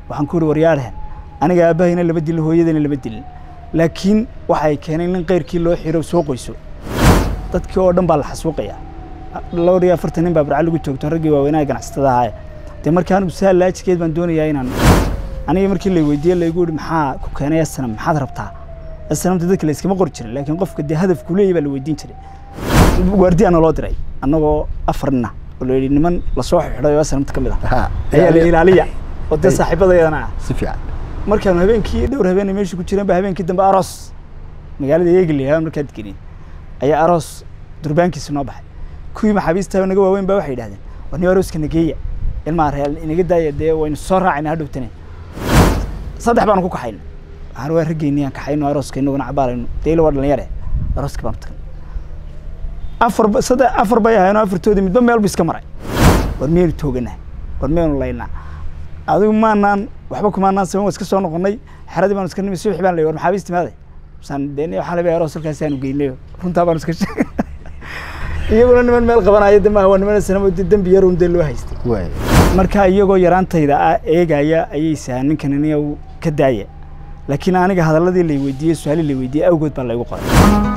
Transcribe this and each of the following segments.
waxaan ku ihi waryaadheen aniga aabbahayna lama dilin hooyadayna lama dilin laakiin waxay keeneen in keyrkii loo xiro soo qoyso dadkii oo dhan baa la xasuuqaya dhowr iyo afartan nin baa barca lagu joogto raggii waaweynaha ganacsatada ahaaye dee marka anigu saa laajikeed baan doonayaa inaan aniga markii la weydiiyey laygu yihi maxaa ku keenay asnam maxaad rabtaa asnamta dadka la iskama qori jirin laakiin qofka dee hadafku leeyahy baa la weydiin jiray waardiyaana loo diray annagoo afar nina oo la yidhi niman lasoo xidhay oo asnamta ka mid ah ayaa la ilaaliya oo dee saaxiibadayadana ah si fiican markaanu habeenkii dhowr habeen meesha ku jireen ba habeenkii dambe aroos magaalada eegli markaad gelin ayaa aroos durbaankiisi noo baxay kuwii maxaabiista naga waaweyn ba waxay yidhahdeen war ni arooska nageeya ilmaa real inaga daaya dee waynu soo raacayna hadhowtane saddex baanu ku kaxayna waxaan waa raggeyni aan kaxayno arooska inaguna cabaalayno deila waa dhalinyare arooska baanu tagnay afar saddex afar bay ahayno afartoodii midba meel bu iska maray war miyaynu tooganaa war miyaynu laynaa adigu maanaan waxba kumaanaan saban waa iska soo noqonay xeradii baanu iska nimi subaxi baan ley war maxaabiista maaday saan dee waxaa laga aroos halkaasi aanu geynayo runtaa baanu iska sheegay iyaguna niman meel qabanaya de maaha waa niman sanamo de dembi yarun dee loo haystay waay marka iyagoo yaraantayda ah eegaya ayay sahaan ninkan iniga ka daaya laakiin aniga hadalladii lay weydiiyey su-aalii lay weydiiyey awgood baa laygu qoray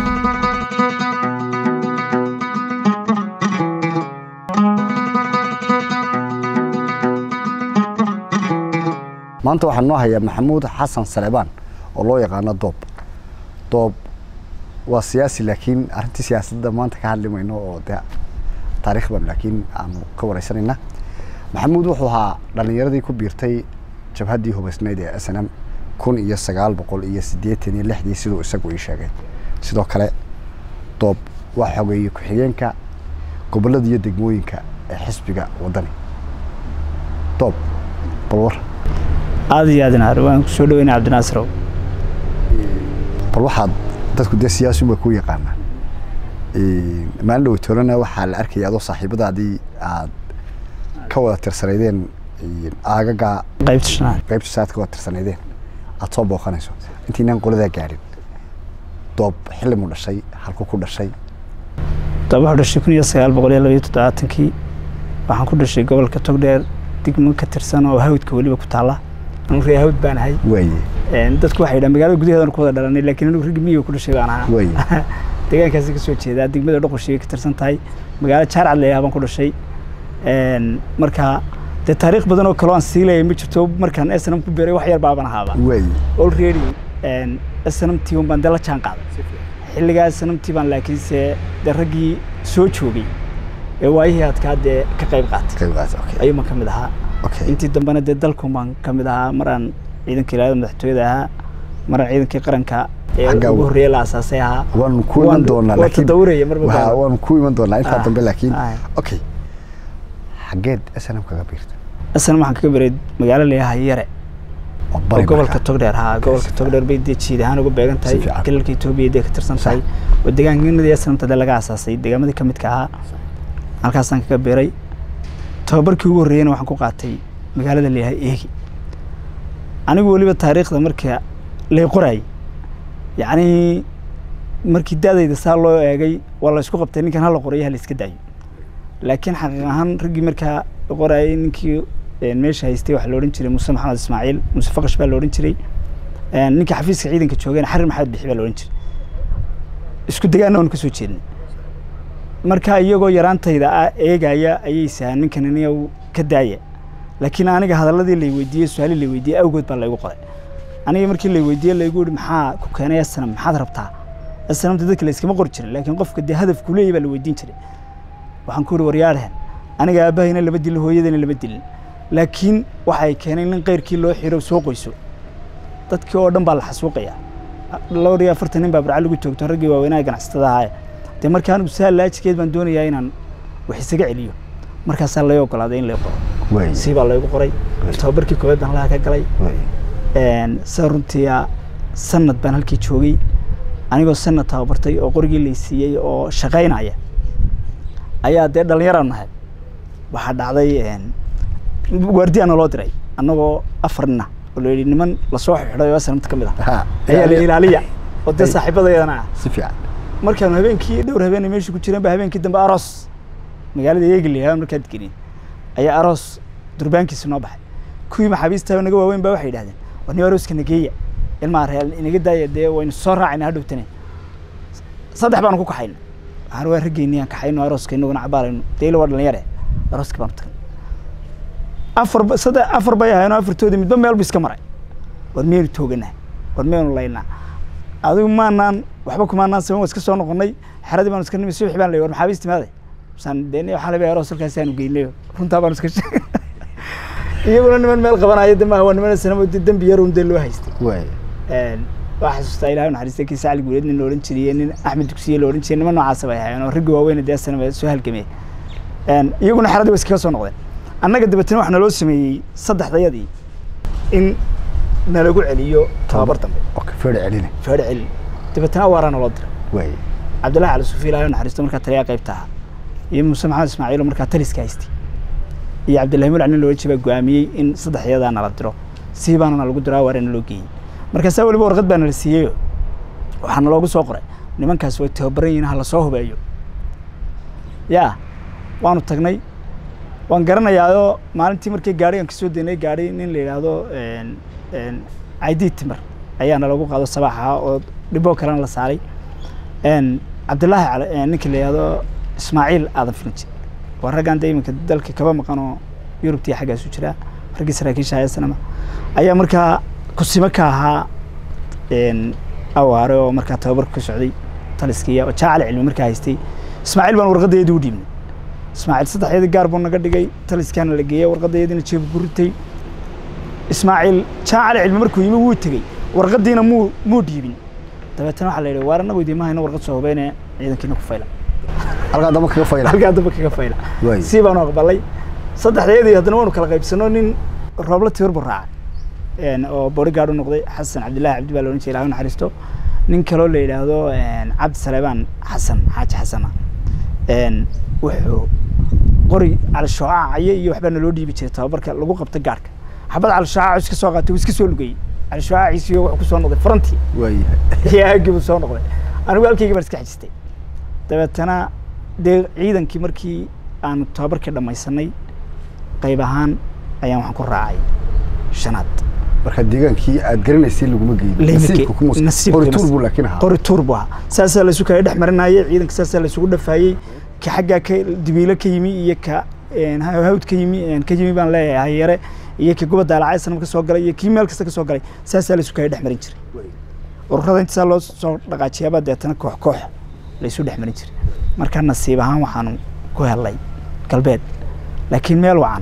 maanta waxaa noo hayaa maxamuud xasan saleebaan oo loo yaqaano doob doob waa siyaasi laakiin arrintii siyaasadda maanta ka hadli mayno oo dee taariikh ban laakiin aanu ka wareysanayna maxamuud wuxuu ahaa dhallinyaradii ku biirtay jabhaddii hubaysnayd ee s n m kun iyo sagaal boqol iyo siddeetan iyo lixdii siduu isagu ii sheegay sidoo kale doob waa xogeeye ku-xigeenka gobollada iyo degmooyinka ee xisbiga waddani doob bal war aada iyo aadna waan kusoo dhaweynay cabdinaasirow bal waxaad dadku dee siyaasi unbay ku yaqaanaan maalin dhow toolana waxaa la arkaya adoo saaxiibadaadii aad ka wada tirsanaydeen aagaga qaybta shanaad qaybta saad ka wada tirsanaydeen aad soo booqanayso intiinaan qoladaa gaadhin doob xilli mu dhashay halku ku dhashay doob wuxuu dhashay kun iyo sagaal boqol iyo labaiyo toddobaatankii waxaan ku dhashay gobolka togdheer degmo ka tirsan oo hawdka weliba ku taalla anigu ree hawd baan ahay waaye dadku waxay yidhahan magaalada gudaheedana ku wada dhalanay laakiin anigu raggi miyiga ku dhashay baan ahaa waaye deegaankaasi ka soo jeedaa degmada dhoqoshii ka tirsan tahay magaalo jaarcad leeyaha baan ku dhashay marka dee taariikh badan oo kaloo aan sii leeyahay ma jirto markaan snm ku beeray wax yar baaban ahaaba waaye already snmt un baan dee la jaan qaaday xilligaa snmt baan laakiinse dee raggii soo joogay ee waayihii adkaa dee ka qayb qaatay qayb qaata okay ayuuban ka mid ahaa okay intii dambena dee dalkun baan ka mid ahaa maraan ciidanka ilaalada madaxtooyada ahaa maraan ciidankii qaranka ee Xagga ugu wa- horreeye la asaasay ahaa waanu ku iman doonaa waa laakiin tadawuraya marba waa- gaaro. waanu ku iman doonaa intaa Ah, dambe laakiin ah. okay xaggeed snm kaga biirta asna waxaan kaga beray magaalo leeyahay yare oo oo bari gobolka markaa. togdheer haa gobolka si togdheer bay dee jiid ahaan uga beegan tahay Si fiican. galalka etoobiya dee ka tirsan Sax. tahay oo deegaankanadii asnamta dee laga asaasay deegaamadii ka midka ahaa halkaasaan kaga beeray tababarkii ugu horreeyena waxaan ku qaatay magaalada leeyahay eegi anigu weliba taariikhda marka lay qoraayay yacni markii da-dayda saa loo eegay waa la isku qabtay ninkan hala qorayo hala iska daayo laakiin xaqiiq ahaan raggii markaa la qoraayay ninkii een, meesha haystay waxaa la odhan jiray muuse maxamed ismaaciil muuse faqash baa la odhan jiray een, ninka xafiiska ciidanka joogayna xarir maxamed bixi baa la odhan jiray isku degaana waanu ka soo jeednay marka iyagoo yaraantayda ah eegaya ayay sahaan ninkan iniga ka daaya laakiin aniga hadalladii lay weydiiyey su-aalii lay weydiiyey awgood baa laygu qoray aniga markii lay weydiiyey laygu yihi maxaa ku keenay asnam maxaad rabtaa asnamta dadka la iskama qori jirin laakiin qofka dee hadafku leeyahy baa la weydiin jiray waxaan ku ihi waryaadheen aniga aabbahayna lama dilin hooyadayna lama dilin laakiin waxay keeneen in keyrkii loo xiro soo qoyso dadkii oo dhan baa la xasuuqaya dhowr iyo afartan nin baa barca lagu joogto raggii waaweynaha ganacsatada ahaaye dee marka anigu saa laajikeed baan doonayaa inaan wax isaga celiyo markaasaa lay ogolaaday in lay qoro waaye sii baa laygu qoray tababarkii koowaad baan laha ka galay waaye sida runtii ah, sanad baan halkii joogay anigoo sanad tababartay oo qorigii lay siiyey oo shaqaynaya ayaa dee dhallinyaraan nahay waxaa dhacday een, waardiyaana loo diray annagoo afar nina oo la yidhi niman lasoo xidhay oo asnamta ka mid ah Ha, ayaa la ilaaliya oo dee Ay. saaxiibadayadana ah si fiican markaanu habeenkii dhowr habeen ay meesha ku jireen ba habeenkii dambe aroos magaalada eegli markaad gelin ayaa aroos durbaankiisi noo baxay kuwii maxaabiista naga waaweyn baa waxay yidhahdeen war nin arooska nageeya ilmaa real inaga daaya dee waynu soo raacayna hadhowtane saddex baanu ku kaxayna waxaan waa raggeynii aan kaxayno arooska inaguna cabaalayno deila waa dhalinyare arooska baanu tagnay afar ba- saddex afar bay ahayn oo afartoodii midba meel bu iska maray war miyaynu tooganaa war miyaynu laynaa adigu maanaan waxba kumaanaan saban waa iska soo noqonay xeradii baanu iska nimi subaxi baan lay war maxaabiis timaaday saan dee waxaa laga aroos halkaasi aanu geynayo runtaa baanu iska sheegay iyaguna niman meel qabanaya de maaha waa niman sanamo de dembi yarun dee loo haystay waay waa xasuustaa ilahay naxariista kii sacli guuleed nin la odhan jiriyey nin axmed dugsiye la odhan jiriyey niman noocaasa bay ahaayeen oo raggi waaweyn dee sanaba soo halgamay iyaguna xeradii way iskaga soo noqdeen annaga dabeetana waxaa naloo sameeyey saddexdayadii in nalagu celiyo tababar dambe oo ka feedha celine feedho celin dabeetana awaara naloo diray waay cabdillahi cali sufi ilahay naxariisto markaa taliyaa qaybta ahaa iyo muuse maxamed ismaaciil oo markaa taliska haystay iyo cabdillahi mulac nin loola jeebaa go'aamiyey in saddexyadaa nala diro sii baana nalagu diro awaara naloo geeyey markaasaa weliba warqad baa nala siiyeyo waxaa naloogu soo qoray nimankaas way tababaran yihiin ha la soo hubeeyo yaa waanu tagnay waan garanayaayoo maalintii markii gaadhigan kasoo deynay gaadhi nin la yidhaahdo caydiid timir ayaa nalagu qaado sabaax ahaa oo dhiboo kalena la saaray cabdillaahi cali ninka la yidhahdo ismaaciil aadan filinji waa raggan dee iminka dalka kaba maqan oo yurubtii xaggaasu jiraa raggii saraakiisha hayasanama ayaa markaa kusimo ka ahaa awaare oo markaa tababarka ka socday taliskiiya oo jaacali cilmi markaa haystay ismaaciil baan warqaddeedii u dhiibnay ismaaciil saddexyadii gaar buu naga dhigay taliskaana la geeyey warqaddeediina jeeb ku ritay ismaaciil jaacali cilmi markuu yimi wuu tegey warqaddiina muu muu dhiibin dabeetana waxaa la yidhi waar annagu idiima hayno warqad soo hubeyne ciidankiina ku fayla halkaa damba kaga fayla halkaa damba kaga fayla Waay. sii baanu aqbalay saddexdayadii haddana waanu kala qaybsano nin roobla tiir buu raacay oo bodyguard u noqday xasan cabdillahi cabdi baa la odhan jiray ilahay u naxariisto nin kaloo la yidhaahdo cabdi saleebaan xasan xaaji xasana wuxuu qori calishoocacayo iyo waxbaa naloo dhiibi jiray tababarka lagu qabta gaarhka xabad calishoocaca iska soo qaatay wuu iska soo lugayey calishoocaciisiyo wuxuu kusoo noqday farantii waayahay iyo aagii buu soo noqday anigu halkaygii baan iska xajistay dabeetana dee ciidankii markii aanu tababarkii dhammaysanay qayb ahaan ayaan waxaan ku raacay shanaad marka deegaankii aad garanaysay laguma geeyin Lama nasiibka ge- kuma nasiibka qori mas- tuur buu laakiin ahaa qori tuur buu ahaa saasaa laysu kala dhex marinayay ciidanka saasaa laysugu dhafaayey ka xaggaa ka dibiilo ka yimi iyo ka een, ha- hawd ka yimi een, ka yimi baan leeyahay hayare iyo ka gobadda alacay sanam ka soo galay iyo kii meel kasta ka soo galay saasaa laysu kala dhex marin jiray ururada intasaa loo soo dhaqaajiyaabaa deetana koox koox laysu dhex marin jiray marka nasiib ahaan waxaanu ku helay galbeed laakiin meel wacan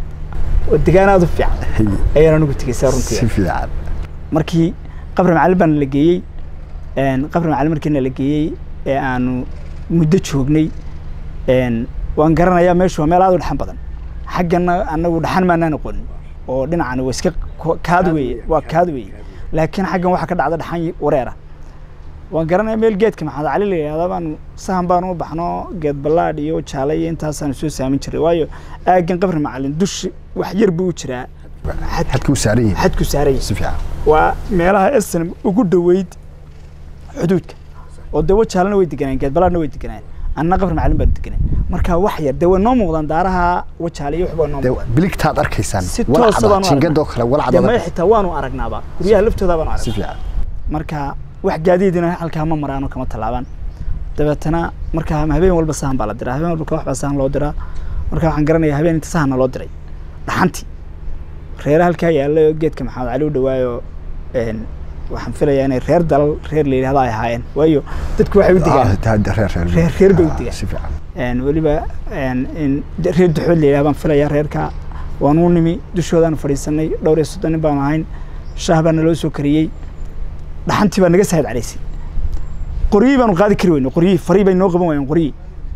oo degaan aada u fiican Haye, ayaan anigu tegeysaa runtii si fiican markii qabri macalin baana la geeyey een, qabri macalin markiina la geeyey ee aanu muddo joognay een, waan garanayaa meeshu waa meel aad u dhaxan badan xaggana anagu dhaxan maanaan aqoonin oo dhinacani waa iska ko- kaad weeye waa kaad weeye laakiin xaggan waxaa ka dhacda dhaxan wareera waan garanayaa meel geedka maxamed cali la yidhahda baanu sahan baanu u baxno geed ballaadh iyo jaale iyo intaasaanu soo saamin jiray waayo aaggan qabri macalin dushi wax yar buu u jiraa xad- xadka u saaran yahay xadku saaran yahay si fiican waa meelaha snm ugu dhoweyd xuduudka oo dee wajaalana way deganaan geedbalaadna way deganaan anna qabri macalin baan deganaan marka wax yar dee way noo muuqdaan daaraha wajaale iyo waxbaa noo dee muuqdaan biligtaad arkaysaan si toosa walacda baanu jingadoo kale dee walacda maya xitaa waanu aragnaaba guryaha laftooda baanu si aragnaa fiican marka wax gaadiidina halkaa ma maraano kama tallaabaan dabeetana marka habeen walba sahan baa la diraa habeen walba koox baa sahan loo diraa marka waxaan garanayaa habeen inta sahanna loo diray dhaxantii reere halkaa yaalla oo geedka maxamed cali u dhawaayo een, waxaan filayaa inay reer dalal reer la yidhahdo ay ahaayeen waayo dadku waxay u Ah, degaan taa- reer reer Reer- reer bay u Ah, degaan. si fiican een, weliba een, in de- reer duxood la yidhahdo baan filayaa reerka waan u nimi dushoodaanu fadhiisanay dhowr iyo soddon nin baanu ahayn shaah baa naloo soo kariyey dhaxantii baa naga saahid calaysay qoryihii baanu qaadi kari weyne qoryihii farii bay noo qaban waayeen qoryihii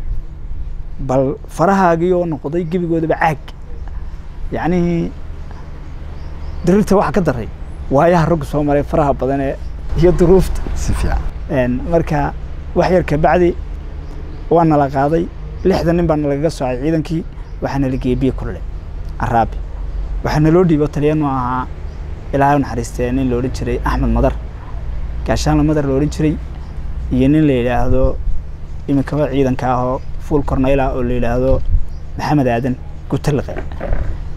bal farahaagii oo noqday gebigoodaba caag yacnii dirirta waxa ka daray waayaha raggu soo maray faraha badan ee iyo duruufta si fiican een, marka wax yar kabacdi waa nala qaaday lixdan nin baa nalagaga soocay ciidankii waxaa nala geeyey biyo kulule araabi waxaa naloo dhiibo taliyanu ahaa ilaahay u naxariistee nin la odhan jiray axmed madar gaashaanla madar la odhan jiray iyo nin la yidhaahdo iminkaba ciidanka ahoo fuul corneyla oo la yidhaahdo maxamed aadan gutaliqe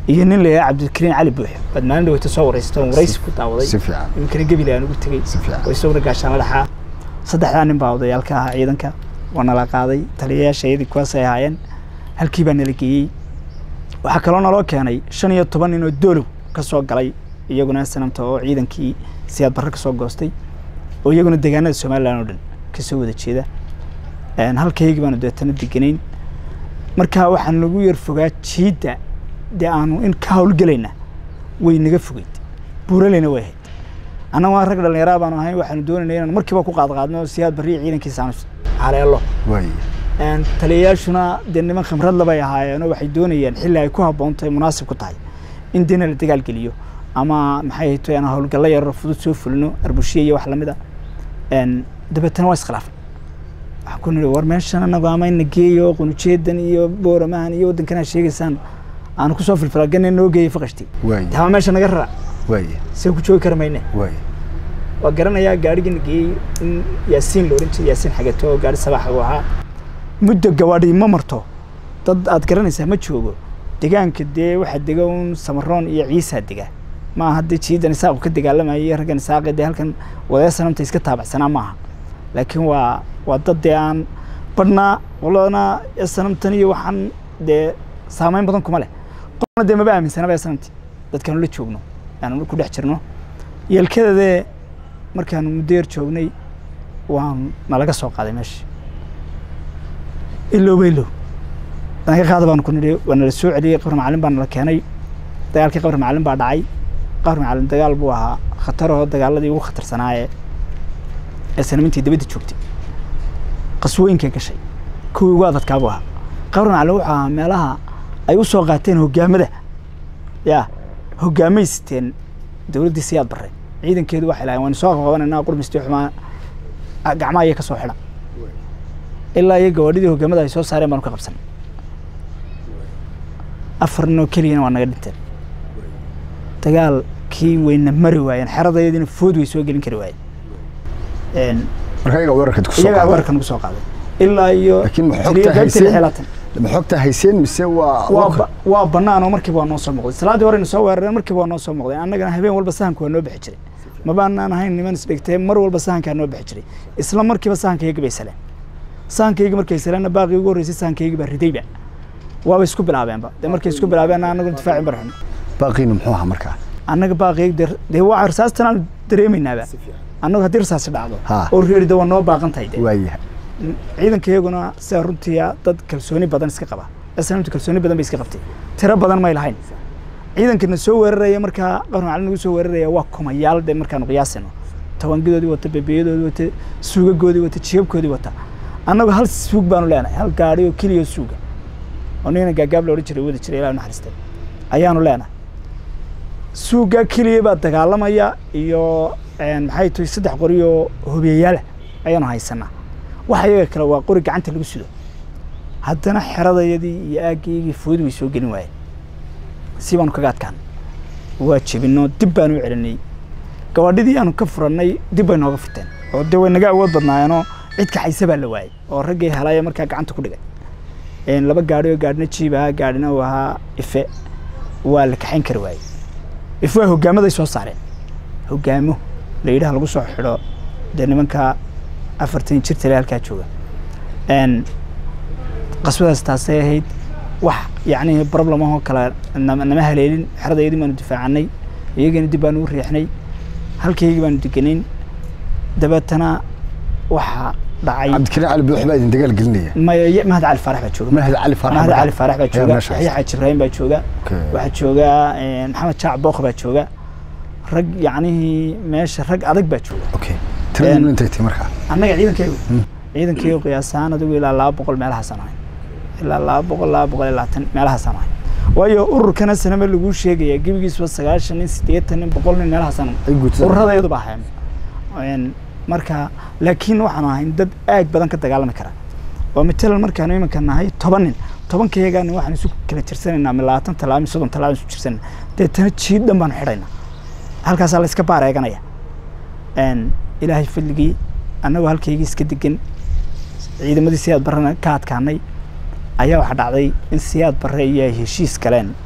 iyo nin la yidhaha cabdikariin cali buuxe baad maalin dhaweyta soo waraysato oon waraysi ku daawaday si fiican iminkana gebile aan ugu tegey si fiican oo isaguna gaashaan la dhaxaa saddexdaa nin baa odayaalka ahaa ciidanka waa nala qaaday taliyayaasha iyadii kuwaasay ahaayeen halkii baa nala geeyey waxaa kaloo naloo keenay shan iyo toban nin oo doolow ka soo galay iyaguna sanamta oo ciidankii siyaad barre ka soo goostay oo iyaguna deegaanada somalilan oo dhan ka soo wada jeeda Een, halkaygii baanu deetana deganayn marka waxaan nagu yar fogaa jiidda dee aanu in ka howlgelayna way naga fogeyd buuraleyna way ahayd annaga waa rag dhallinyaraa baanu ahayn waxaanu doonayna inaan markiiba ku qaadqaadno siyaad barriya ciidankiisa aanu haleelo waay Een, taliyayaashuna dee niman khimrad labay ahaayeenoo waxay doonayeen xilli ay ku habboon tahay munaasib ku tahay in dina la dagaal geliyo ama maxay hayto aan howlgallo yaroo fudud soo fulino arbushiya iyo wax lamid a Een, dabeetana waa iskhilaafay waxaan ku nidhi war meeshan anagu ama ina geeyo qunujeedan iyo booramahan iyo waddankan aad sheegaysaan aanu kusoo filfilagana noo geeyo faqashti waay taama meesha naga rara waay see ku joogi kara mayne waay waa garanayaa gaarigina geeyey in yaasiin la ohan jiray yaasiin xageto oo gaari sabaaxa uu ahaa muddo gawaadhi ma marto dad aad garanaysaa ma joogo degaanka dee waxaa dega un samaroon iyo ciisaa dega ma aha dee jiidan isaaqu ka dagaalamaya iyo raggan isaaqe dee halkan wadaya sanamta iska taabacsanaa maaha laakiin waa waa dad dee aan badhnaa qoladana sanamtan iyo waxaan dee saameyn badan kuma leh qolna dee maba aaminsanaba ee sanamti dadkaanu la joogno aanu ku dhex jirno yeelkadadee markaanu muddo yar joognay waan nalaga soo qaaday meesha ilowba ilow naga qaada baanu ku nidhi waa nala soo celiyey qabri macalin baa nala keenay dagaalkii qabri macalin baa dhacay qabri macalin dagaal buu ahaa khataroo dagaaladii ugu khatarsanaaye ee sanamintii dabadda joogtay qaswooyinkay gashay kuwii ugu adadkaa buu ahaa qabri macalin wuxuu ahaa meelaha ay u soo qaateen hoggaamada yaa hoggaamay siteen dowladdii siyaad barre ciidankeedu waxay lahayn waan soo qabanayna qurmistii xumaa gacmaha iyo ka soo xidha ilaa iyo gawaadhidii hoggaamada ay soo saareen baanu ka qabsanay afar nin oo keliyana waa naga dhinteen dagaalkii wayna mari waayeen xeradayadiina food way soo gelin kari waayeen marka iyaga weerarka ku soo iyagaa qaaday weerarka nagu soo qaaday ilaa iyo Laakiin ma xogta taliya qaybtii hayseen? lixlaatan ma xogta hayseen mise waa waa ba- waa bannaan oo markiiba waa noo soo muuqday salaaddii horeyna soo weerareen markiiba waa noo soo muuqday annagana habeen walba sahanka waa noo bixi jiray mabaanaan ahayn niman isdhigtee mar walba sahankaa noo bixi jiray isla markiiba sahankayga bay saleen sahankayga markay saleenna baaqii ugu horreysay sahankayga baa ridayba waaba isku bilaabeenba dee markay isku bilaabeenna annagu difaacin barxun baaqiina muxuu ahaa markaa annaga baaqii dee dee waa rasaastan aanu dareemaynaaba annagu haddii rasaasi dhacdo Ha. oo reerida waa noo baaqan tahay dee waayahay ciidankayaguna sida runtii dad kalsooni badan iska qaba aslamtu kalsooni badan bay iska qabtay tiro badan may lahayn ciidankana soo weeraraya markaa qarn macalin nagu soo weeraraya waa kumayaal de markaanu qiyaasino tawangidoodii wata bebeyadoodii wata suugagoodii wata jiyabkoodii wata annagu hal suug baanu leenahay hal gaari oo keliya oo suuga oo nina gaagaab la odhan jiray wadi jiray ilaa naxariistay ayaanu leenahay suuga keliya baa dagaalamaya iyo een, maxay tahay saddex qori oo hobiyayaala ayaanu haysanaa waxa iyaga kale waa qori gacanta lagu sido haddana xeradayadii iyo aaggaygii foodi way soo gelin waayeen si baanu kaga adkaan waa jebinoo dib baanu u celinay gawaadhidii aanu ka furannay dib bay nooga furteen oo dee way naga awood badnaayeenoo cid kaxaysa baa la waayey oo raggii helaya markaa gacanta ku dhigay Een, laba gaadhi oo gaadhina jiib ahaa gaadhina uu ahaa ife waa la kaxayn kari waayey ife waa hoggaamaday soo saareen hoggaamo la yidhaha lagu soo xidho dee nimanka afartan jir tale halkaa jooga Een, qaswadaas taasay ahayd wax yacni problem ahoo kale nama nama haleelin xeradayadii baanu difaacanay iyagana dib baanu u riixnay halkaygii baanu deganayn dabeetana waxaa dhacay cabdikariin cali buux baa idin dagaal gelinaya maya mahad cali faarax baa jooga mahad cali faarax mahad markaa? cali faarax baa Ayaa jooga meesha yaxya xaaji ibraahim baa jooga Okay. waxaa jooga een, maxamed jaac bookh baa jooga rag yacnihii meesha rag adag baa jooga okay tiradii Een- intay tahay markaa annaga ciidankaygu ciidankaygu qiyaasaan adigu ilaa laba boqol meelahaasaan ahay ilaa laba boqol laba boqol iyo labaatan meelahaasaan ahay waayo ururkana sanama laguu sheegaya gebigiisba sagaashan nin siddeetan nin boqol nin meelahaasaan ay guutada ururadeedu baa ahayn Een, marka laakiin waxaanu ahayn dad aad badan ka dagaalami kara oo matalan markaanu iminka nahay toban nin tobankayagaa nin waxaan isu kala jirsanaynaa mi labaatan talaaba mi soddon talaaba isu jirsanayna deetana jiid dhan baanu xidhaynaa halkaasaa la iska baareeganaya Een, ilaahay fadligii annagoo halkaygii iska degan ciidamadii siyaad barrena ka adkaanay ayaa waxaa dhacday in siyaad barre iyo ay heshiis galeen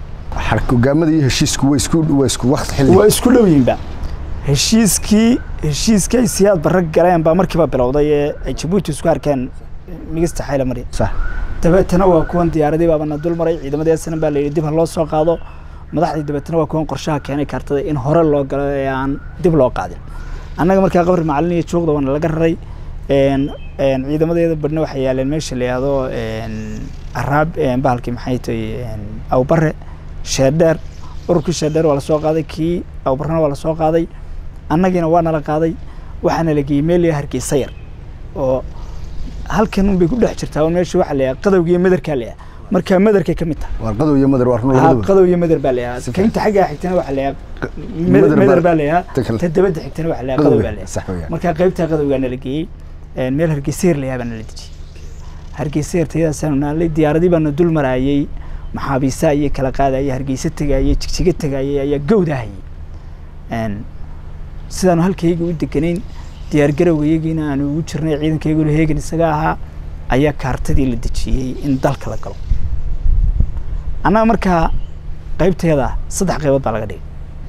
hogaamada iyo heshiisku waa isku waa isku waqti xilli waa isku dhow yihiinba heshiiskii heshiiskii ay siyaad barra galeen baa markiiba bilowday ee ay jabuuti isku arkeen migista xayla marya sax dabeetana waa kuwan diyaaradii baabana dul maray ciidamadii asnan baa layidhi dib ha loo soo qaado madaxdii dabeetana waa kuwan qorshaha keenay kaartada in hore loo galo ee aan dib loo qaadin annaga markaa qabri macalin iyo joogda waana laga raray een een ciidamadeeda badhna waxay yaaleen meesha la yihahdo een araab een bahalkii maxay tahay een awbare sheedheer ururkii sheedheer waa lasoo qaaday kii awbarena waa lasoo qaaday annagiina waa nala qaaday waxaana la geeyey meel hargeysa yar oo halkan un bay ku dhex jirtaa un meesha waxaa la yidhaha qadowga iyo madarkaa la yidhaha marka madarkay ka mid tahay waa qadow iyo madar waa run haa labaduba qadow iyo madar baa la yidhaha Si kaynta xaggaa xigtana waxaa la Madar yidhaha baa- madar baa la yidhaha ta kale. ta dabadda xigtana waxaa la yidhaha qadow qadow baa la yidhaha sax weeyaan marka qaybtaa qadowgaana la geeyey een meel hargeyseer la yaabana la dejiyey hargeyseer tayadaasaanu naalay diyaaradii baana dul maraayey maxaabiisa ayay kala qaadayay hargeysa tegayay jigjiga tegayay ayaa gowdahayay een sidaanu halkayga u deganayn diyaar garowgayagiina aanu ugu jirnay ciidankayguna heegan isaga ahaa ayaa kaartadii la dejiyey in dalka la galo annaga markaa qaybteeda saddex qaybood baa laga dhigay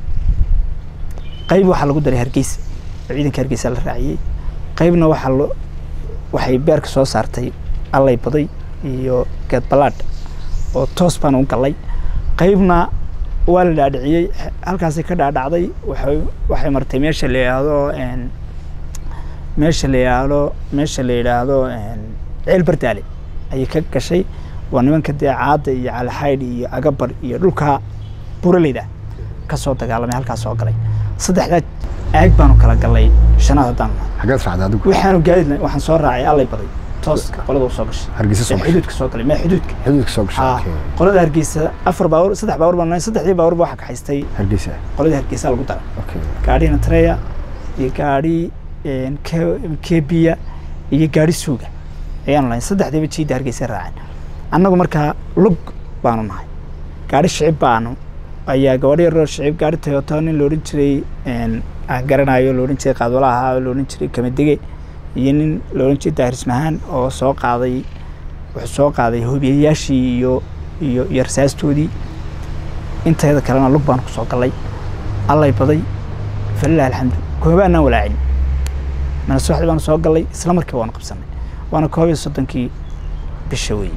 qayb waxaa lagu daray hargeysa oo ciidanka hargeysa la raaciyey qaybna waxaa lo waxay beerka soo saartay allay baday iyo geed ballaadh oo toos baan u gallay qaybna waa la dhaadhiciyey xe- halkaasay ka dhaadhacday waxay waxay martay meesha la yidhaahdo een meesha la yidhaahdo meesha la yidhaahdo een ceel bardaale ayay ka gashay waa nimanka dee caadda iyo calaxaydh iyo agabar iyo dhulka buraleyda ka soo dagaalamay halkaas soo galay saddexdaa aag baanu kala galnay shanaad haddaan nahay xaggeed raacday adigu waxaanu gaadid waxaan soo raacay allay baday tooska qolada u soo gashay hargeysa soo ee gashay xuduudka soo galay mee xuduudka xuduudka soo gashay haa okay qolada hargeysa afar baawur saddex baawur baan nahay saddexdii baawurba waxaa kaxaystay hargeysa qoladii hargeysa lagu daray okay gaadhina treya iyo gaadhi een, Ke- kebiya iyo gaadhi suuga ayaanu lahayn saddexdiiba jiidda hargeysa raaceen annagu markaa lug baanu nahay gaadhi shicib baanu ayaa gabadho yaroo shicib gaadhi toyota nin la odhan jiray een, aan garanayo la odhan jiray qaadwala ahaa la odhan jiray kamadege iyo nin la odhan jiray daahir ismahaan oo soo qaaday wuxuu soo qaaday hobiyayaashii iyo iyo iyo rasaastoodii inteeda kalena lug baanu kusoo gallay allay baday falilah alxamdu koobaanaan walaacin mana subaxdii baanu soo gallay isla markiiba waanu qabsanay waana koob iyo soddonkii bisha weeye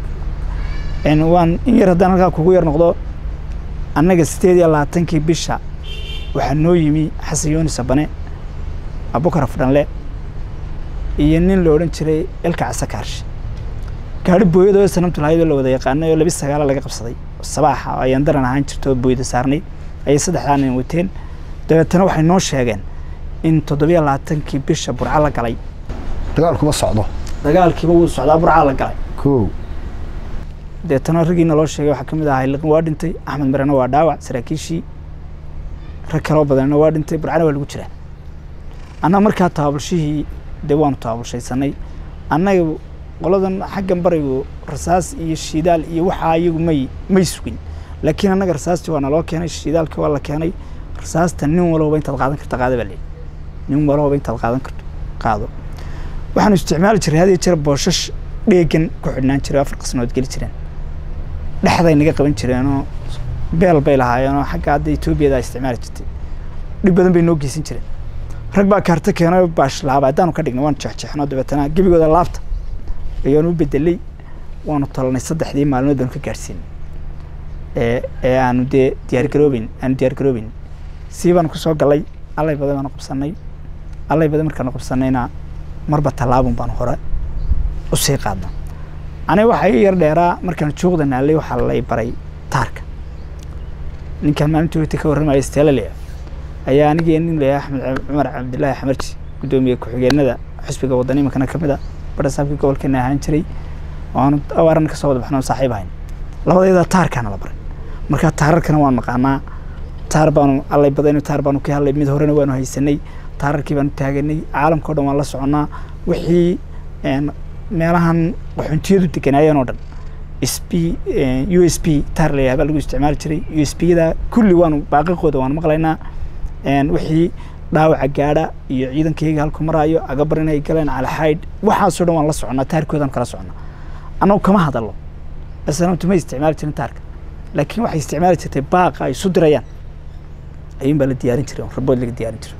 n waan in yar haddaan halkaa kugu yar noqdo annaga sideed iyo labaatankii bisha waxaa noo yimi xasan yooni sabane abukar afdhanle iyo nin la odhan jiray elka casakaarshe gaari booyadoo sanamtu lahaydoo la wada yaqaanay oo labi sagaala laga qabsaday sabaaxa oo ayaan daran ahaan jirto oo booyada saarnay ayay saddexdaa nin wateen dabeetana waxay noo sheegeen in toddobiyo labaatankii bisha burca la galay dagaalkuma socdo dagaalkiiba wuu socdaa burca la galay kow deetana raggiina loo sheegay waxaa ka mid ahaa liqin waa dhintay axmed marena waa dhaawac saraakiishii rag kaloo badanna waa dhintay burcana waa lagu jiraa annaga markaa tabaabulshihii dee waanu tabaabulshaysanay annaga qoladan xaggan barigu rasaas iyo shidaal iyo waxaa iyagu may may sugin laakiin annaga rasaastii waa naloo keenay shidaalkii waa la keenay rasaasta nin walbaba intaad qaadan karta qaada baa leeyahy nin walbaba intaad qaadan karto qaado waxaanu isticmaali jiray had iyo jeer booshash dheegan ku xidhnaan jiray oo afar qasnood geli jireen dhexday naga qaban jireenoo beel bay lahaayeenoo xagga hadda etoobiyada ay isticmaali jirtay dhib badan bay noo geysan jireen rag baa kaarta keenay baash laaba haddaanu ka dhignay waanu jeexjeexno dabeetana gebigooda laabta ayaanu u bedelay waanu talanay saddexdii maalmood baanu ka gaadhsiinay ee ee aanu dee diyaargaroobeyn aanu diyaargaroobeyn sii baanu kusoo galay allay badan baanu qabsanay allay badan markaanu qabsanayna marba tallaabun baanu hore usii qaadna aniga waxaa ii yar dheeraa markaan joogda naalay waxaa lay baray taarka ninkan maalintii weyta ka warramaya steelale ayaa anigii nin leeyahay axmed cab- cumar cabdilaahi xamarji guddoomiye ku-xigeenada xisbiga wadani imankana ka mid a barasaabkii gobolkeena ahaan jiray waanu awaaran kasoo wada baxno saaxiib ahayn labadayada taarkaana la baray marka taararkana waan naqaanaa taar baanu allay badayno taar baanu ka hadlay mid horena waanu haysanay taararkii baanu taaganay caalamka o dhan waan la soconnaa wixii een, meelahan qaxoontiyadu deganaayeen oo dhan s p u s p taar la yahay baa lagu isticmaali jiray u s p yada kulli waanu baaqaqooda waanu maqlaynaa een, wixii dhaawaca gaadha iyo ciidankayga halku maraayo agabar inay galeen calaxaydh waxaasoo dhan waan la soconnaa taarkoodaan kala soconnaa annagu kama hadallo asalaamtu ma isticmaali jirin taarka laakiin waxay isticmaali jirtay baaqa ay isu dirayaan ayuun baa la diyaarin jiray rabood laga diyaarin jiray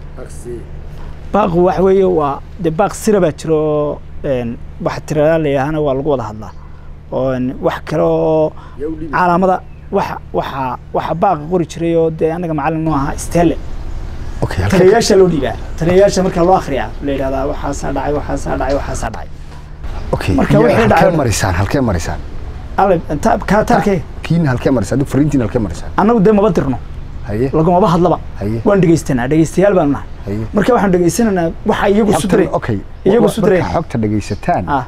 baaqu waxa weeye waa dee baaq sira baa jira oo waxa tiradaa layahana waa lagu wada hadlaa oo wax kale oo calaamada waxa waxa waxa baaqa qori jiray oo dee anaga macallin noo ahaa stelle okay taliyayaasha loo dhiibaa taliyayaasha marka loo akhriyaa la yidhahdaa waxaasaa dhacay waxaasaa dhacay waxaasaa dhacay okay marka iyaga wixii halkee dhacay- marisaan halkee marisaan alle ta- kaa taarkee kiina halkee marisaan adigu fariintiina halkee marisaan annagu dee maba dirno haye lagumaba hadlaba haye waan dhegeystanaa dhegeystayaal baanu nahay haye marka waxaan dhegeysanaynaa waxa iyagu isu xogtan diray okay iyagu wa- isu diray marka xogta dhegaysataan ah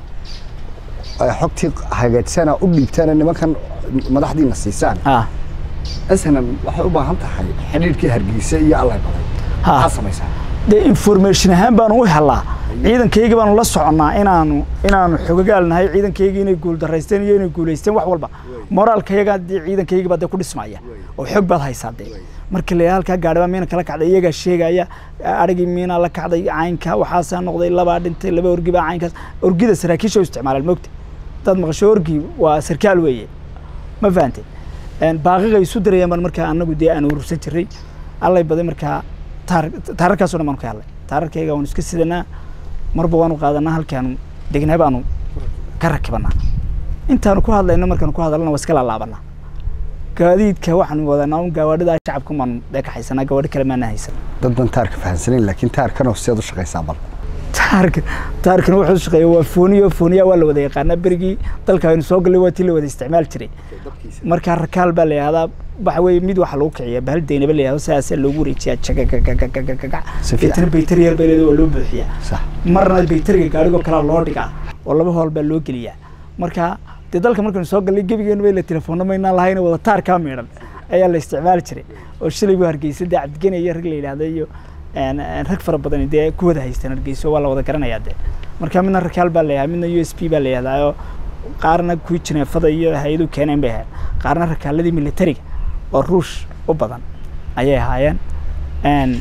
ay xogtii hagaagsana u dhiibtaan nimankan madaxdiina siisaan ah asana waxay u baahan tahay xidhiidhkii hargeysa iyo allay baday Ha. maxaad samaysaa dee information ahaan baanu u helaa ciidankayga baanu la soconnaa inaanu inaanu xogagaal nahay ciidankayga inay guul daraysteen iyo inay guulaysteen wax walba moraalkayaga dee ciidankayga baa dee ku dhismaya oo xog baad haysaa dee marka la halkaa gaadhi baa miina kala kacday iyagaa sheegaya arigii miinaa la kacday caynka waxaasaa noqday labaa dhintay laba orgi baa caynkaas orgida saraakiisha u isticmaalaan mogta dad maqasho orgi waa sarkaal weeye ma fahantay baaqiga isu dirayaan baan markaa anagu dee aan urursan jiray allay baday markaa taar taararkaasoo dhan baanu ka hadlay taararkayga waanu iska sidanaa marba waanu qaadanaa halkaanu degnaa baanu ka rakibanaa intaanu ku hadlayno markaanu ku hadalana waa iska laalaabanaa gaadiidka waxaanu wadanaa un gawaadhida shacabka baanu dee ka haysanaa gawaadhi kale maana haysan dad ban taarka fahansanayn laakiin taarkanoo sideed u shaqaysaa bal taarka taarkana wuxuu shaqeeya waa fooniyo fooniya waa la wada yaqaanaa berigii dalka aynu soo gallay waa tii la wada isticmaal jiray markaa rakaal baa la yihahdaa waxa weeye mid waxaa lagu kiciyaa bahal deynaba la yihahdo sidaasaa loogu wareejiyaa jagagagagagagaga Si fiican. deetana baytari yar bay leedahay waa loo buuxiyaa sax marna baytariga gaadhigoo kalaa loo dhigaa oo laba hool baa loo geliyaa marka dee dalka markaynu soo gallay gebigeenu bay la telefoonna maynaan lahayn wada taarkaa miidhan ayaa la isticmaali jiray oo shalay buu hargeysa dee cabdigene iyo rag la yidhaahdo iyo een, een, rag fara badan dee ku wada haystaan hargeyso waa la wada garanayaa dee marka midna rakaal baa la yihahdaa midna u s p baa la yihahdaa oo qaarna kuwii jineefada iyo hay-adu keeneen bay ahayd qaarna rakaaladii militariga oo ruush u badan ayay ahaayeen Een,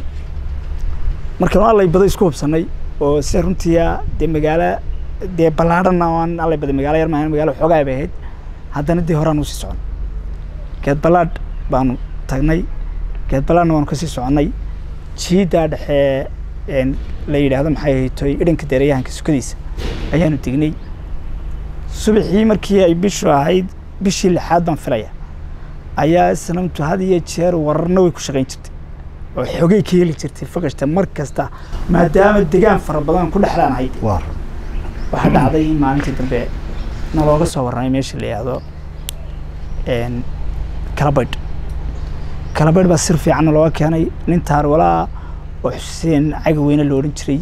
markaan allay baday isku hubsanay oo sida runtii dee magaalo dee ballaadhana oo aan allay baday magaalo yar maahan magaalo xoogaa bay ahayd haddana dee horaan usii socon geed ballaadh baanu tagnay geed ballaadhna waanu kasii soconnay jiidaa dhexe een, la yidhaahdo maxay ahaytoy idhanka deerayahanka sukadiisa ayaanu tegnay subaxii markii ay bishu ahayd bishii lixaad baan filaya ayaa sanamtu had iyo jeer wararna way ku shaqayn jirtay oo xogay ka heli jirtay fakashta mar kasta maadaama degaan fara badan ku dhexlaan ahayd waar waxaa dhacday in maalintii dambe nalooga soo warramay meesha la yidhaahdo een, kalabaydh kalabaydh baa sir fiicanna looga keenay nin taarwalaa oo xuseen cagaweyne la odhan jiray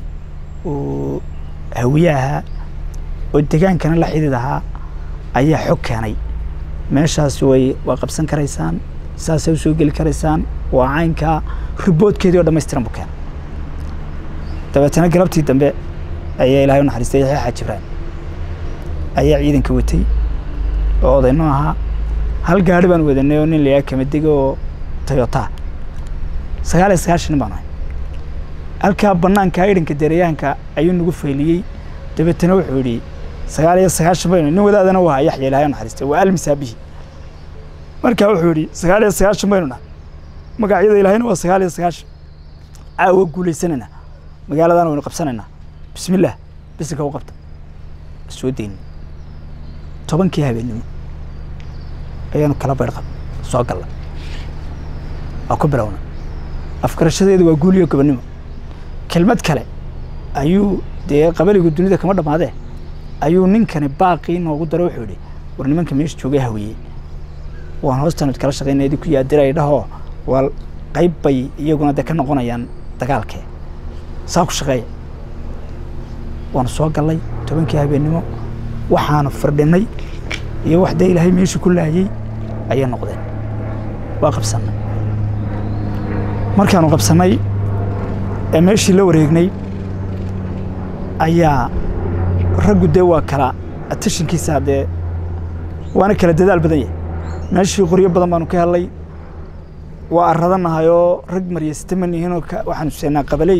oo hawiye ahaa oo degaankana la xidhiid ahaa ayaa xog keenay meeshaas way waa qabsan karaysaan saasay usoo geli karaysaan waa caynkaa riboodkeedii oo dhammaystiran buu keenay dabeetana galabtii dambe ayaa ilaahay u naxariistay yaxya xaaji ibraahim ayaa ciidanka watay oo odayno ahaa hal gaari baan wadanay oo nin la yidhaha kamadega oo toyota sagaal iyo sagaashan nin baan ahay halkaa banaanka idhanka deerayaanka ayuu nagu fayliyey dabeetana wuxuu yidhi sagaal iyo sagaashan baynu nin wadaadana waa yaxya ilaahay u naxariistay waa almisaabihi markaa wuxuu yidhi sagaal iyo sagaashan baynu nahay magacyada ilaahayna waa sagaal iyo sagaashan caawa guulaysanayna magaaladana waynu qabsanaynaa bismillaah bisinka u qabta soo deyni tobankii habeennimo ayaanu kala baydh qab soo galla waa ku bilowna afgarashadeedu waa guul iyo gobonnimo kelmad kale ayuu dee qabaligu dunida kama dhammaadee ayuu ninkani baaqii noogu daro wuxuu yidhi war nimanka meesha joogay hawiyey waan hoostaan kala shaqaynaya idinku yaadiray dhahoo waa qayb bay iyaguna dee ka noqonayaan dagaalkee saa ku shaqeeya waanu soo gallay tobankii habeennimo waxaanu firdhinay iyo wax dee ilaahay meeshii ku laayey ayay noqdeen waa qabsannay markaanu qabsannay ee meeshii la wareegnay ayaa raggu dee waa kala attashinkiisa dee waana kala dadaal badan yahay meeshii qoryo badan baanu ka helnay waa arradanahay oo rag maryasta ma nihinoo ka- waxaanu seenaa qabaley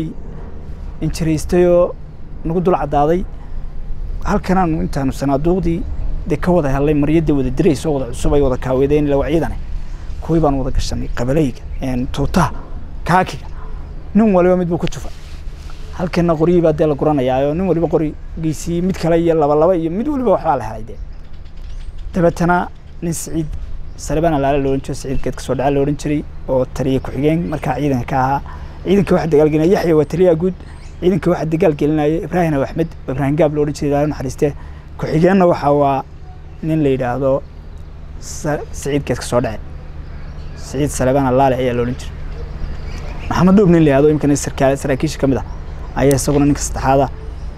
injiraystay oo nagu dul caddaaday halkanaanu intaanu sanaaduuqdii dee ka wada helay maryadii wada dirayso wada cusub ay wada kaaweedeen ila waa ciidane kuwii baan wada gashanay qabalayga tuutaha kaakiga nin waliba mid buu ku jufa halkana qoryihii baa dee la guranayaa oo nin waliba qorigiisii mid kale iyo laba laba iyo mid waliba waxbaa la helay dee dabeetana nin siciid salebaan alaale la odhan jiray siciid geed kasoo dhaca la odhan jiray oo taliya ku-xigeen markaa ciidanka ka ahaa ciidanka waxaa dagaalgelinaya yaxya waa taliyaha guud ciidanka waxaa dagaal gelinaya ibraahim aw axmed oo ibraahim gaab la odhan jiray ilaalo naxariistee ku-xigeenna waxaa waa nin la yidhaahdo siciid geed kasoo dhace siciid salebaan alaale ayaa la odhan jiray maxamed dhuub nin la yihahdo imikana sarkaa saraakiisha ka mid ah ayaa isaguna ninka saddexaada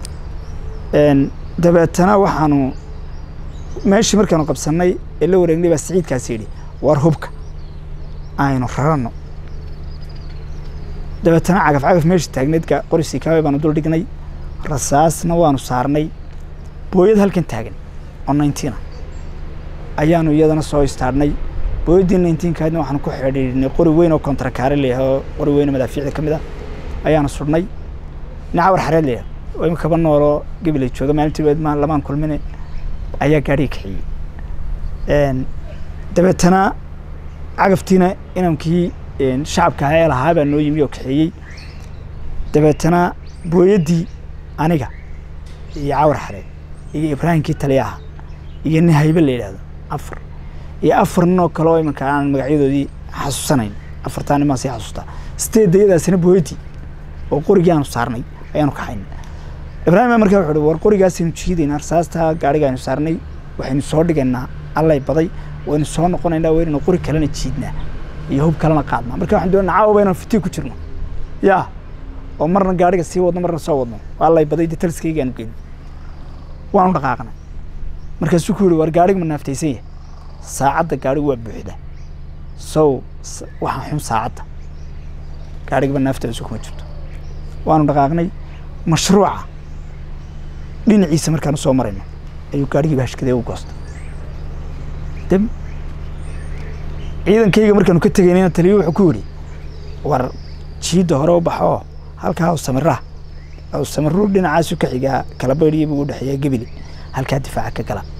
dabeetana waxaanu meeshii markaanu qabsanay ee la wareegnay baa siciidkaasi yidhi war hubka aynu rarano dabeetana cagaf cagaf meesha taagneedka qorisii kaawe baanu dul dhignay rasaasna waanu saarnay booyad halkan taagan oo ninetiina ayaanu iyadana soo istaarhnay booyaddii nineteenkaadna waxaanu ku xidhiidhnay qori weyn oo kontrakaare layahay oo qori weyn oo madaafiicda ka mid ah ayaanu sudhnay nacawar xareed layahay oo imikaba nooloo gabilay jooga maalintii lamaan kulmine ayaa gaadhiga kaxiyey dabeetana cagaftiina inankii shacabka ahaa ee lahaa baa noo yimi oo kaxeeyey dabeetana booyaddii aniga iyo cawar xareed iyo ibraahimkii taliyaha iyo nin haybe la yidhaahdo afar iyo afar nin oo kale oo iminka aan magacyadoodii xasuusanayn afartaa nin baan sii xasuustaa sideed dayadaasina booyaddii oo qorigii aanu saarnay ayaanu kaxaynay ibraahim baa markaa wuxu uhi war qorigaasaynu jiidaynaa rasaastaa gaadhiga aynu saarnay waxaynu soo dhigaynaa allay baday waynu soo noqonaynaa waynaynu qori kalena jiidnaa iyo hub kalena qaadnaa marka waxaan doonaa caawa baynu fitii ku jirno yaa oo marna gaadhiga sii wadno marna soo wadno allay baday dee taliskaygaanu geyno waanu dhaqaaqnay markaasuu ku yihi war gaadhiga ma naaftaysan yahay saacadda gaadhigu waa buuxda sow waxaa xun saacadda gaadhigaba naaftaasu kuma jirto waanu dhaqaaqnay mashruuca dhinaciisa markaanu soo marayno ayuu gaadhigii bahashkadee u goostay dib ciidankayga markaanu ka tegaynayna taliyo wuxuu ku yidhi war jiidda hore u baxoo halkaa awsamiraha awsamiru dhinacaasu ka xigaa kala baydhiya buu u dhexeeyaa gebile halkaa difaaca ka gala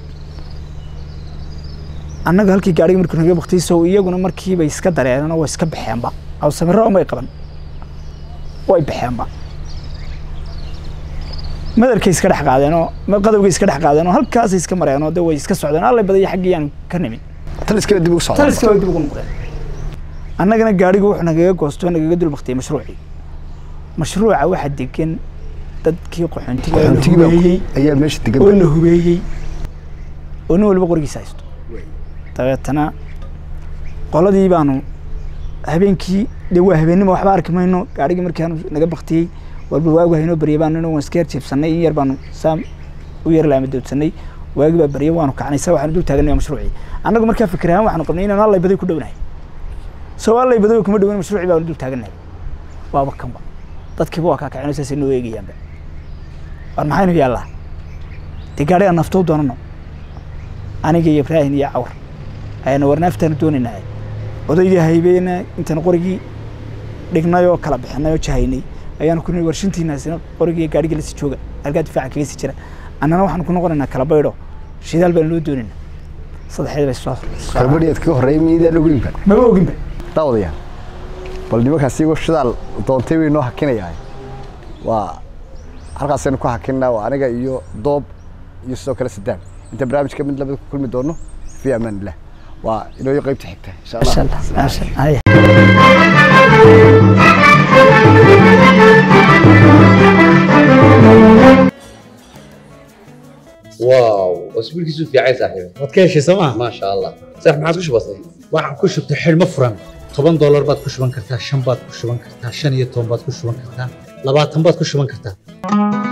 annaga halkii gaadhiga markuu naga baktay sow iyaguna markiibay iska dareeneen oo way iska baxeenba awsamiro umay qaban way baxeenba madarkay iska dhex qaadeenoo qadowgay iska dhex qaadeenoo halkaasay iska mareenoo de way iska socdeen allay badaya xaggii aan ka nimin taliskaba dib ugu socdaa taliska way dib ugu noqdeen annagana gaadhigu wuxuu nagaga goostoo nagaga dul baktiyey mashruucii mashruuca waxaa degan dadkii qaxoontiga oo la Qaxoontigiiba hubeeyey ayaa meesha degan oo la hubeeyey oo nin waliba qorigiisa haysto dabeetana qoladii baanu habeenkii dee waa habeennimo waxba arki mayno gaadhigii markaanu naga baktiyey walba waagu haynoo baryay baanu inuu iska yar jiibsanay in yar baanu saa u yar laama doodsanay waagi baa baryay waanu kacnay saa waxaanu dul taaganay mashruucii annagu markaa fikir ahaan waxaanu qabnay inaanu allay baday ku dhownahay soo allay baday kuma dhowan mashruucii baanu dul taaganay waaba kanba dadkiiba waa kaa kaceen saasay noo eegayaanba war maxaynu yaallaa dee gaadhiga naftoo doonano aniga iyo ibraahim iyo cawar ayaana war naaftaanu doonaynaa odaygii haybeena intaan qorigii dhignay oo kala bixinay oo jahaynay ayaanu ku nihi warshintiinaasina qorigii gaadhigii lasii jooga halkaa difaaca kaga sii jira annana waxaanu ku noqonaynaa kala baydho shidaal baanu loo doonaynaa saddexdeed bay soo kalbadhiyaad kaga horreeyay miidaan ogeynba maba oginba daawadayaal bal nimankaas iyagoo shidaal doontay bay noo hakinayaa waa halkaasaynu ku hakinnaa waa aniga iyo doob iyo sidoo kale sadaan inta barnaamijka mid labada ku kulmi doono fi amaan illah waa inooyo qaybta xigta insha masha allah allah maasha haya واو اسبوعك في عين صاحبي waad ka heshay sooma ما شاء الله صح ما عادش بسيط waxaan ku shubtay xidhmo furan toban doolar baad ku shuban kartaa shan baad ku shuban kartaa shan iyo toban baad ku shuban kartaa labaatan baad ku shuban kartaa